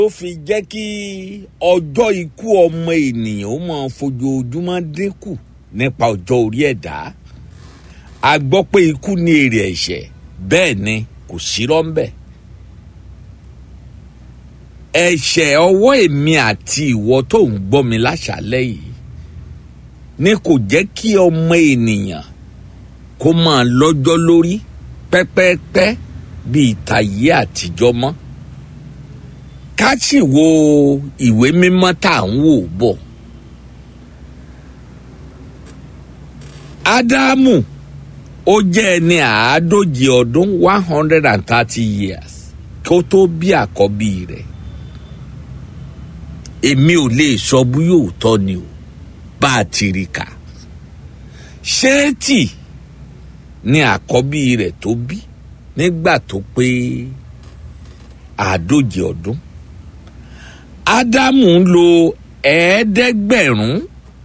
ó fi jẹ́ kí ọjọ́ ikú ọmọ ènìyàn ó máa fojoojúmọ́ dínkù nípa ọjọ́ orí ẹ̀dá a gbọ́ pé ikú ní èrè ẹ̀ṣẹ̀ bẹ́ẹ̀ ni kò sí rọ́ńbẹ́ ẹ̀ṣẹ̀ ọwọ́ èmi àti ìwọ tó ń gbọ́ mi láṣálẹ́ yìí ni kò jẹ́ kí ọmọ ènìyàn kó máa lọ́jọ́ lórí pẹ́pẹ́pẹ́ bíi tàyé àtijọ́ mọ́ ká sì wo ìwé mímọ́ tá à ń wò bọ̀. ádámù ó jẹ́ ẹni àádóje ọdún one hundred and thirty years kó tó bí àkọ́bí rẹ̀ èmi ò lè sọ bí yóò tọ́ ni o bá a ti rí kà ṣéètì ni àkọ́bí rẹ̀ tó bí nígbà tó pé àádóje ọdún ádámù ń lo ẹ̀ẹ́dẹ́gbẹ̀rún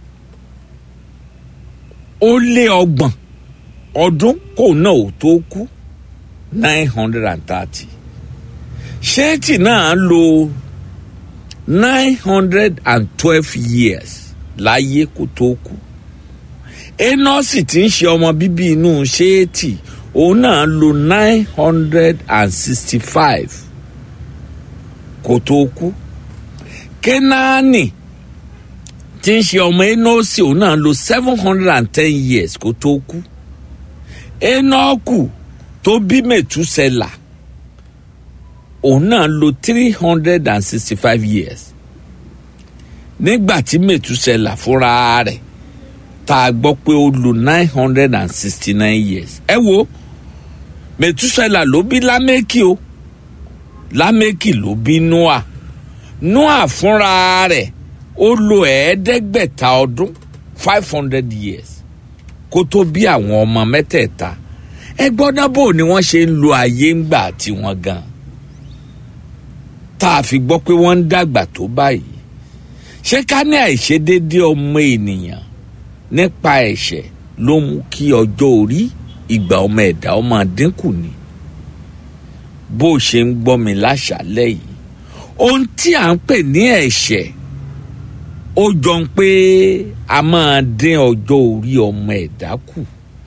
ó lé ọgbọ̀n ọdún kò náà ò tó kú nine hundred and thirty ṣéètì náà lo nine hundred and twelve years láyé kó tó kú enọ́sì tí ń ṣe ọmọ bíbí inú ṣéètì òun náà lo nine hundred and sixty five kó tó kú kénáánì tí ń ṣe ọmọ enọ́sì òun náà lo seven hundred and ten years kó tó kú enọ́kù tó bí mẹ̀túsẹ̀là òun náà lo three hundred and sixty five years nígbà tí mẹ̀túsẹ̀là fúnra rẹ̀ tá a gbọ́ pé ó lo nine hundred and sixty nine years ẹ wo mẹ̀túsẹ̀là ló bí lámẹ́kì o lámẹ́kì ló bí noah noah fúnra rẹ̀ ó lo ẹ̀ẹ́dẹ́gbẹ̀ta ọdún five hundred years kó tó bí àwọn ọmọ mẹ́tẹ̀ẹ̀ta ẹ gbọ́dọ̀ bò ni wọ́n ṣe ń lo ayé ńgbà tiwọn gan tá a fi gbọ́ pé wọ́n ń dàgbà tó báyìí ṣé ká ní àìṣedéédé ọmọ ènìyàn nípa ẹ̀ṣẹ̀ ló mú kí ọjọ́ orí ìgbà ọmọ ẹ̀dá ọmọ dínkù ni bó ṣe ń gbọ́ mi láṣálẹ́ yìí ohun tí à ń pè ní ẹ̀ṣẹ̀ ó jọ ń pé a máa dín ọjọ́ orí ọmọ ẹ̀dá kù.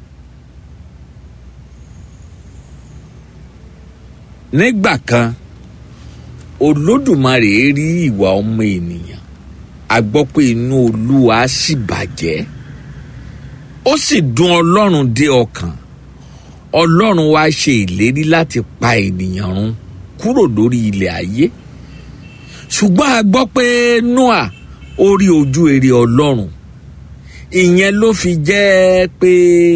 nígbà kan olódùmarè rí ìwà ọmọ ènìyàn a gbọ́ pé inú olúwa sì bàjẹ́ ó sì dùn ọlọ́run dé ọkàn ọlọ́run wá ṣe ìlérí láti pa ènìyàn run kúrò lórí ilẹ̀ ayé ṣùgbọ́n a gbọ́ pé noah ó rí ojú èrè ọlọ́run ìyẹn ló fi jẹ́ pé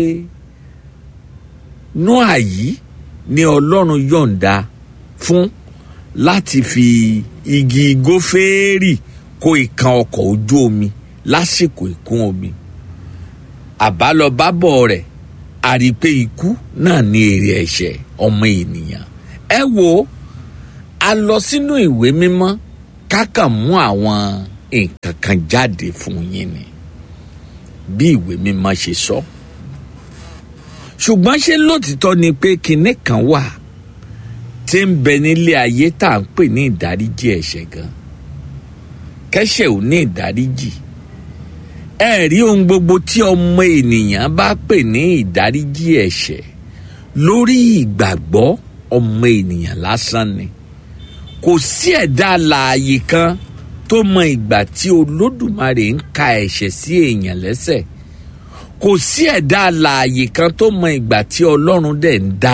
noah yìí ni ọlọ́run yọ̀ǹda fún láti fi igi gófẹ́rì kó ìkan ọkọ̀ ojú omi lásìkò ìkún omi àbálọbábọ̀ rẹ̀ a rí i pé ikú náà ní èrè ẹ̀ṣẹ̀ ọmọ ènìyàn ẹ wo a lọ sínú ìwé mímọ́ kákàn mú àwọn nǹkan kan jáde fún yín ni bí ìwé mímọ́ ṣe sọ ṣùgbọ́n ṣé lótìtọ́ ni pé kinní kan wà tí ń bẹ nílé ayé tá à ń pè ní ìdáríjì ẹ̀ṣẹ̀ gan kẹ́ṣẹ̀ ò ní ìdáríjì ẹ rí ohun gbogbo tí ọmọ ènìyàn bá pè ní ìdáríjì ẹ̀ṣẹ̀ lórí ìgbàgbọ́ ọmọ ènìyàn lásán ni kò sí ẹ̀dá alààyè kan tó mọ ìgbà tí olódùmarè ń ka ẹ̀ṣẹ̀ sí èèyàn lẹ́sẹ̀ kò sí ẹ̀dá alààyè kan tó mọ ìgbà tí ọlọ́run dẹ̀ ń dá